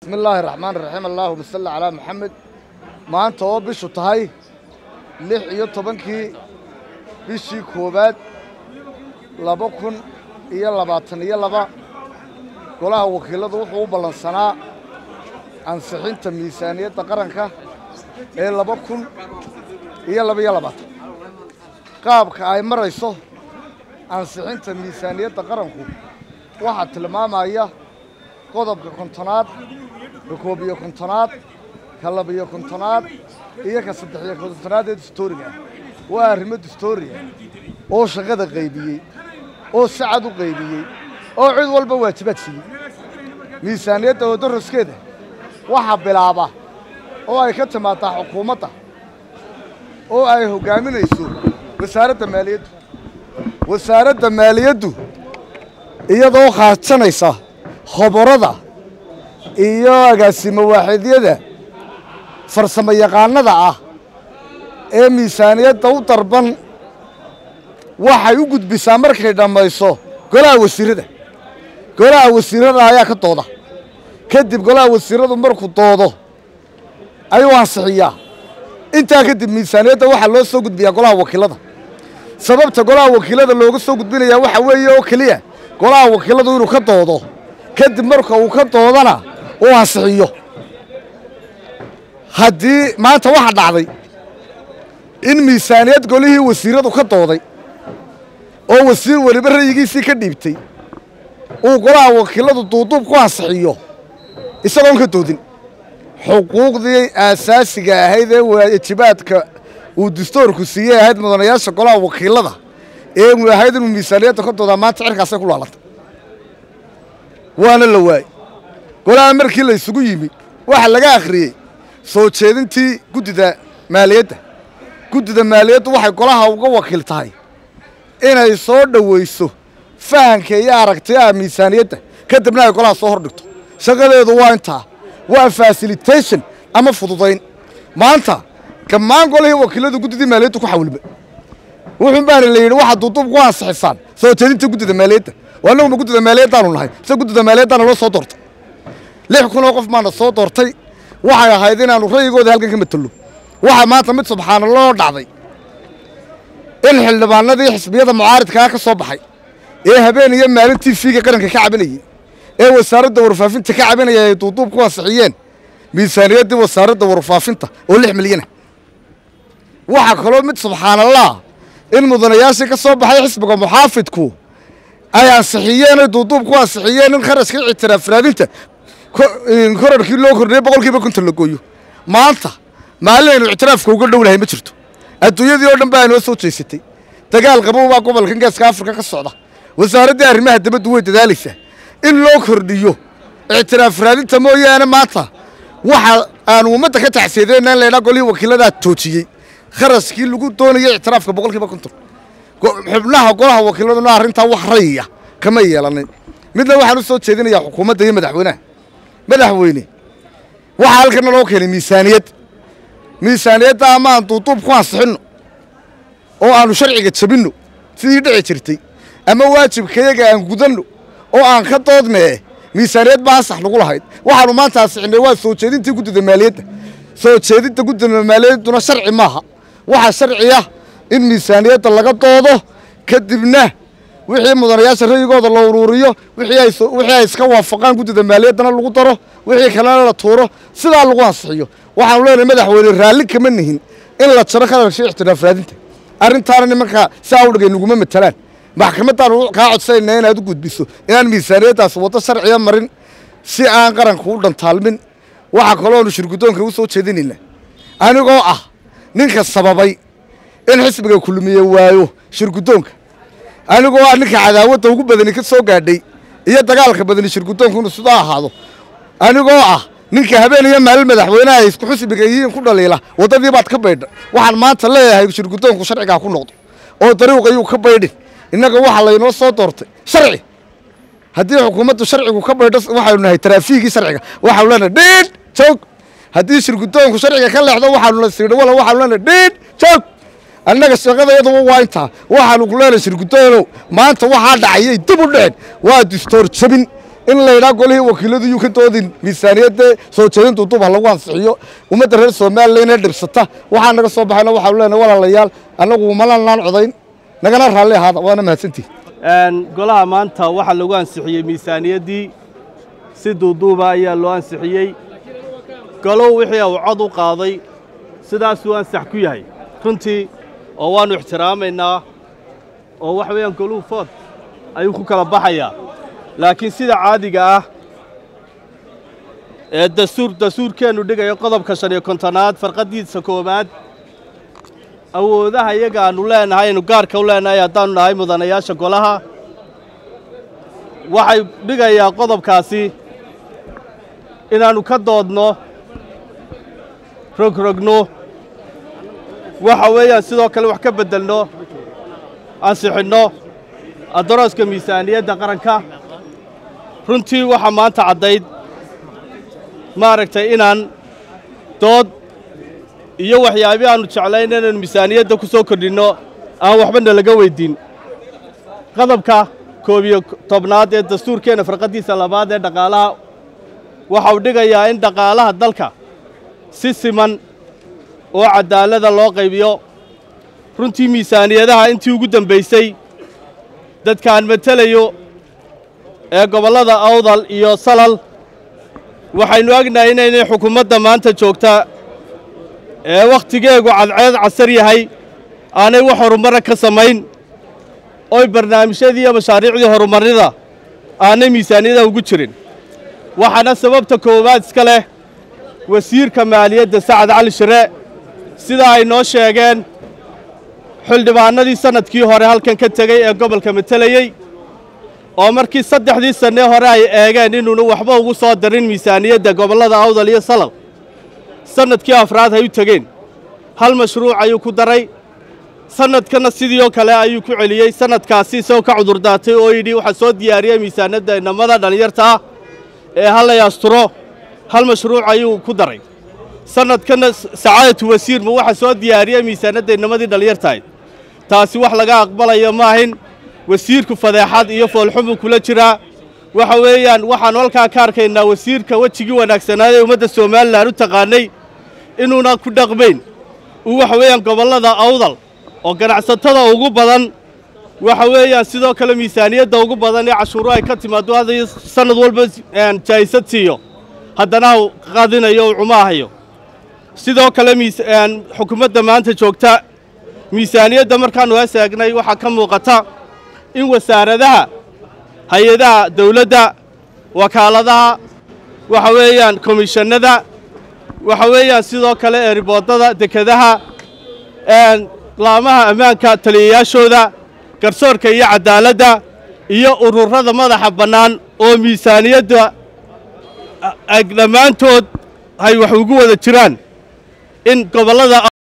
bismi illaahi raxmaan raxiim allaahuma salli calaa maxamed maanta oo bishu tahay lix iyo tobankii bishii koowaad laba kun iyo labaatan iyo laba golaha wakiilladu wuxuu u ballansanaa ansixinta miisaaniyadda qaranka ee laba kun iyo labaiyo labaatan qaabka ay marayso ansixinta miisaaniyadda qaranku waxaa tilmaamaya qodobka kontonaad ka koob iyo kontonaad ka labiyo kontonaad iyo ka saddex iyo kontonaad ee dastooriga ah waa arrimo dastooriya oo shaqada qaybiyey oo si cad u qaybiyey oo cid walba waajibaad siiyey miisaaniyadda waddaroskeeda waxaa bilaaba oo ay ka timaadaa xukuumadda oo ay hoggaaminayso wasaaradda maaliyaddu wasaaradda maaliyaddu iyadoo khaajanaysa khoborada iyo agaasimo waaxidyada farsamo yaqaanada ah ee miisaaniyadda u darban waxay u gudbisaa markay dhammayso golaha wasiirrada golaha wasiirrada ayaa ka dooda kadib golaha wasiirradu markuu doodo ayuu ansixiyaa intaa kadib miisaaniyadda waxaa loo soo gudbiyaa golaha wakiillada sababta golaha wakiillada looga soo gudbinayaa waxa weeye oo keliya golaha wakiilladu inuu ka doodo kadib marka uu ka doodana uu ansixiyo haddii maanta waxaa dhacday in miisaaniyad golihii wasiirradu ka dooday oo wasiir weliba ra'yigiisii ka dhiibtay uu golaha wakiilladu duuduub ku ansixiyo isagoon ka doodin xuquuqdii aasaasiga ahayd ee waajibaadka uu dastoorku siiyey ahayd mudanayaasha golaha wakiillada ee ahayd inuu miisaaniyadda ka doodaa maanta cirkaasay ku laalantay waana la waayey golaha markii la isugu yimi waxaa laga akhriyey soo jeedintii guddida maaliyadda guddida maaliyaddu waxay golaha uga wakiil tahay inay soo dhowayso fahanka iyo aragtiyaha miisaaniyadda kadibna ay golaha soo hor dhigto shaqadeedu waa intaa waa fasilitation ama fududayn maanta gammaan golihii wakiilladu guddidii maaliyaddu ku xawilba wuxuun baana la yidhi waxaad duuduub ku ansixisaan soo jeedinta guddida maaliyadda waa annaguma guddida maaliyaddaanu nahay se guddida maaliyaddaana loo soo doortay lix kunoo qof baana soo doortay waxay ahayd inaannu ra'yigooda halkan ka matello waxaa maanta mid subxaanalloo dhacday in xildhibaanadii xisbiyada mucaaridkaa ka soo baxay ee habeen iyo maalintii fiiga qaranka ka cabinayey ee wasaaradda warfaafinta ka cabinaya ay duuduub ku ansixiyeen miisaaniyaddii wasaaradda warfaafinta oo lix milyanah waxaa kaloo mid subxaanallah in mudanayaashii ka soo baxay xisbiga muxaafidku ay ansixiyeen ay duuduub ku ansixiyeen in kharashkii ictiraaf raadinta korarkii loo kordhiyey boqolkiiba konton la gooyo maanta maalin aynu ictiraafka uga dhow lahay ma jirto adduunyadii oo dhan baa inoo soo jeysatay dagaal qabow baa gobolkan geeska afrika ka socda wasaaraddii arrimaha dibaddu way dadaalaysaa in loo kordhiyo ictiraaf raadinta mooyaane maanta waxa aanu ummadda ka tacsiyadeena in laydhaa golihii wakiilladaa toojiyey kharashkii lagu doonayay ictiraafka boqolkiiba konton xubnaha golaha wakiilladuna arrintaa wax rayiya kama yeelanin midna waxaan u soo jeedinayaa xukuumadda iyo madaxweynaha madaxweyne waxaa halkana loo keenay miisaaniyad miisaaniyadda ama aan duuduub ku ansixinno oo aanu sharciga jabinno sidii dhici jirtay ama waajibkayaga aan gudanno oo aan ka doodnee miisaaniyad baa ansax nagu lahayd waxaanu maanta ansixinay waa soo jeedintii guddida maaliyadda soo jeedinta guddida maaliyadduna sharci maaha waxaa sharciya in miisaaniyadda laga doodo kadibna wixii mudanayaasha ra'yigooda la uruuriyo wixii ay iska waafaqaan guddida maaliyaddana lagu daro wixii kalena la tuuro sidaa lagu ansixiyo waxaanu leenahay madaxweyne raalli kama nihin in la jaro kharashkii ictiraaf raadinta arrintaana nimankaa si awdhigay naguma matalaan maxkamaddaanu kaa codsanayna inaad u gudbiso inaan miisaaniyaddaas waddo sharciya marin si aan qaranka u dhantaalmin waxaa kalooanu shirguddoonka u soo jeedinayna anigoo ah ninka sababay in xisbiga kulmiye waayo shirguddoonka anigoo ah ninka cadaawadda ugu badani ka soo gaadhay iyo dagaalka badani shirguddoonku inuu sidaa ahaado anigoo ah ninka habeen iyo maalin madaxweynaha ay isku xusbiga yihiin ku dhaliila waddadii baad ka baydha waxaan maanta leeyahay shirguddoonku sharcigaa ku noqdo oo dariiq ayuu ka baydhin innaga waxaa laynoo soo doortay sharci haddii xukuumaddu sharcigu ka baydho waxaynu nahay taraafiigii sharciga waxaanu leenahay dhiidh joog haddii shirguddoonku sharciga ka leexdo waxaanu la siidho wala waxaanu leenahay dhiidh joog annaga shaqadayaduba waa intaa waxaanu ku leenahay shirgudoonow maanta waxaa dhacayay dib u dhicin waa distoor jabin in la yidhaha golihii wakiiladu yuu ka doodin miisaaniyadda soo jeedin duuduub ha lagu ansixiyo ummadda reer somalilan dhibsata waxaa naga soo baxayna waxaanu leenahay walaalayaal annagu malanaan codayn nagana raalli ahaada waana mahadsantihi golaha maanta waxaa lagu ansixiyey miisaaniyaddii si duuduuba ayaa loo ansixiyey golow wixii uu cod u qaaday sidaasuu ansax ku yahay runtii oo waannu ixtiraamaynaa oo wax weeyaan goluhu food ayuu ku kala baxayaa laakiin sida caadiga ah ee dastuur dastuurkeennu dhigayo qodobka shan iyo kontonaad farqaddiisa koowaad awoodaha iyaga aannu leenahay aynu gaarka u leenahay haddaannu nahay mudanayaasha golaha waxay dhigayaa qodobkaasi inaannu ka doodno rogrogno waxa weeyaan sidoo kale wax ka beddelno ansixinno adarooska miisaaniyadda qaranka runtii waxaa maanta caddayd maaragtay inaan dood iyo waxyaabii aannu jeclayn inaynu miisaaniyadda ku soo kordhinno aan waxbana laga weyddiin qodobka koob iyo tobnaad ee dastuurkeenna farqaddiisa labaad ee dhaqaalaha waxa uu dhigayaa in dhaqaalaha dalka si siman oo caddaalada loo qaybiyo runtii miisaaniyadaha intii ugu dembaysay dadkaan matelayo ee gobollada awdal iyo salal waxaynu ognahay inaynay xukuumadda maanta joogta ee wakhtigeegu cadceed casar yahay aanay wax horumara ka samayn oy barnaamijyadii iyo mashaariicdii horumarnida aanay miisaaniyadaha ugu jirin waxaana sababta koowaad iska leh wasiirka maaliyadda sacad cali shire sida ay noo sheegeen xildhibaanadii sannadkii hore halkan ka tegey ee gobolka matelayey oo markii saddexdii sannee hore ay eegeen inuuna waxba ugu soo darin miisaaniyadda gobollada awdal iyo salal sannadkii afraad hay u tegeen hal mashruuc ayuu ku daray sannadkana sidii oo kale ayuu ku celiyey sannadkaasi isagoo ka cudurdaatay oo yidhi waxaa soo diyaariyey miisaaniyadda inamada dhallinyarta ah ee hallay asturo hal mashruuc ayuu ku daray sannadkana sacaadatu wasiirma waxaa soo diyaariyey miisaaniyadda inamadii dhallinyartahay taasi wax laga aqbalayo maahin wasiirku fadeexad iyo foolxumuu kula jiraa waxa weeyaan waxaannu halkaa ka arkaynaa wasiirka wejigii wanaagsanaad ee ummadda somalilan u taqaanay inuuna ku dhaqmayn uu waxa weeyaan gobollada awdal oo ganacsatada ugu badan waxa weeyaan sidoo kale miisaaniyadda ugu badan ee cashuuru ay ka timaado hadda sannad walba jaa'isad siiyo haddana u qadinayo u cumaahayo sidoo kale xukuumadda maanta joogta miisaaniyadda markaannu hees eegnay waxaa ka muuqata in wasaaradaha hay-adaha dawladda wakaaladaha waxa weeyaan komishannada waxa weeyaan sidoo kale eeriboodada dekedaha laamaha ammaanka taliyayaashooda garsoorka iyo caddaaladda iyo ururada madaxa bannaan oo miisaaniyadda dhammaantood ay wax ugu wada jiraan in gobollada